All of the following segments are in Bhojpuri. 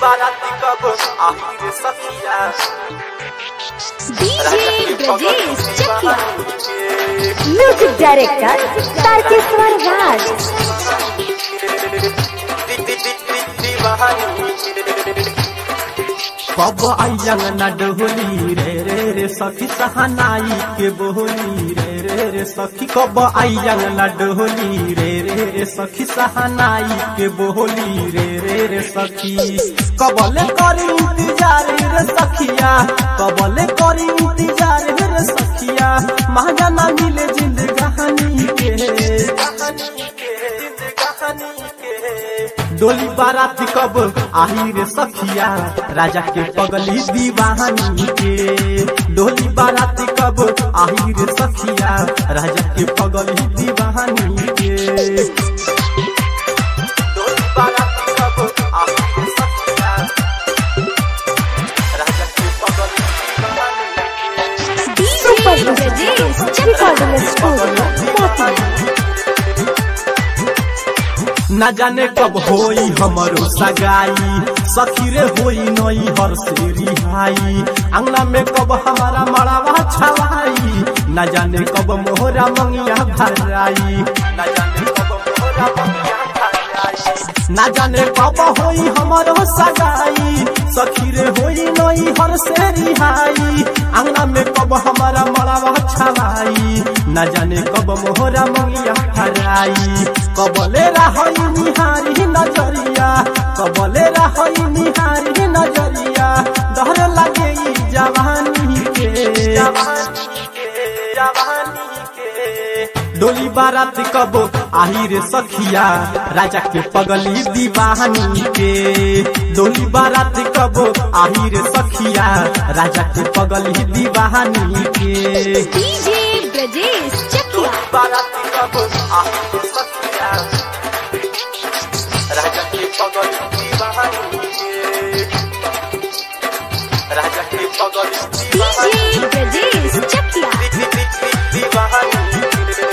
बाराती कब आखिर सखिया डीजे ब्रजेश चकिया के म्यूजिक डायरेक्टर तारकेश्वर राज कब आइयन न डोली रे रे रे सखी सहनाई के बोली रे रे रे सखी कब आइयन न डोली रे रे रे सखी सहनाई के बोली रे रे रे सखी कबले करी इंतजार रे सखिया कबले करी इंतजार रे सखिया महंगा ना मिले जिंदगानी के डोली बारात कब आही रे सखिया राजा के पगली दीवानी के डोली बारात कब आही रे सखिया राजा के पगली दीवानी के डोली बाराती कब आखिर सखिया राजा के पगल DJ Brajesh recording Chakia studio न जाने कब होई हमरो सगाई सखी रे होई नई हर से रिहाई अंगना में कब हमारा मड़ावा छवाई न जाने कब मोहरा मंगिया भराई न जाने कब मोरा बंगिया खाई ना जाने कब होई हमारो सगाई सखी रे होई नई हर से रिहाई अंगना में कब हमारा मड़ावा छवाई ना जाने कब मोहरा मंगिया हराई कबले रही निहारी नजरिया कबले रही निहारी नजरिया डर लगे ई जवानी के जवानी के जवानी के डोली बारात कब आही रे सखिया राजा के पगली दीवानी के डोली बारात कब आही रे सखिया राजा के पगली दीवानी के डीजे ब्रजेश चकिया बाराती कब आखिर सखिया राजा के पगल दीवानी के राजा के पगल डीजे ब्रजेश चकिया दीवानी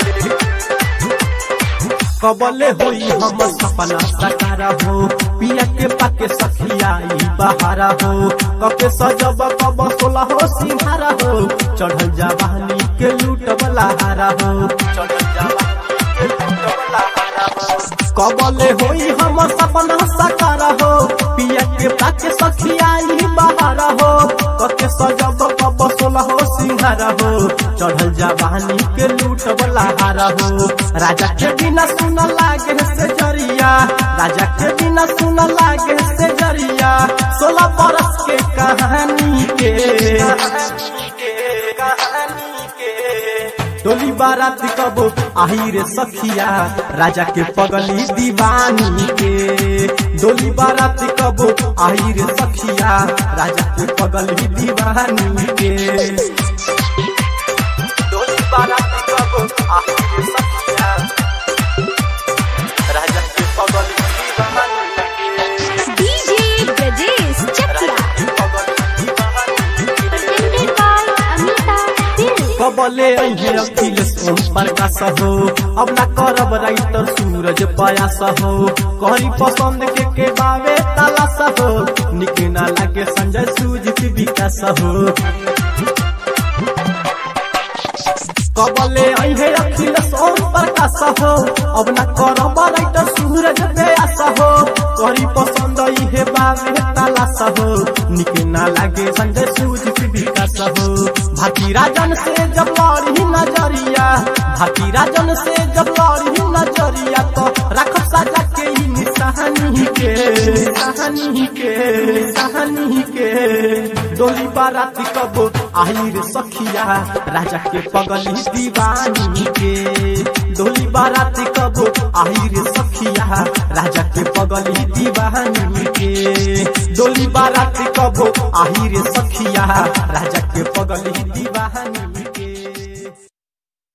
कबले होई हम सपना सकार हो पिया के पाके सखिया ई बहारा हो कके सजब कब सोला हो सिंहारा हो चढ़ल जवानी के लूट वाला हारा हो चढ़ल जवानी के लूटवला हारा हो कबले होई हम सपना सकार हो पिया के पाके सखिया ई बहारा हो कके सजब कब सोला हो सिंहारा हो चढ़ल जवानी के लूट वाला हारा हो राजा के बिना सुन लागे से जरिया राजा के बिना सुन लागे से जरिया सोलह बरस के कहानी के कहानी के कहानी के डोली बारात कब आही रे सखिया राजा के पगली दीवानी के डोली बारात कब आही रे सखिया राजा के पगली दीवानी के डोली बाराती कब आखिर सखिया राजा के पगल दीवानी के डीजे ब्रजेश चकिया के पगल दीवानी presented by Amita Film. कबले अहे अखिलेश ओम प्रकाश हो अब ना करब राइटर सूरज पयास हो कहरी पसंद के के बावे तलाश हो निके ना लागे संजय सुजित विकास हो कबले अहे अखिलेश ओम प्रकाश हो अब ना करब राइटर सूरज पयास हो कहरी पसंद इहे बावे तलाश हो निके ना लागे संजय सुजित विकास हो भाती राजन से जब लड़ी नजरिया भाती राजन से जब लड़ी नजरिया तो रख सजा के ही निशानी के निशानी के निशानी के डोली बारात कब आई रे सखिया राजा के पगली दीवानी के डोली बारात कब आई रे सखिया राजा के पगली दीवानी के डोली बारात कब आई रे सखिया राजा के पगली दीवानी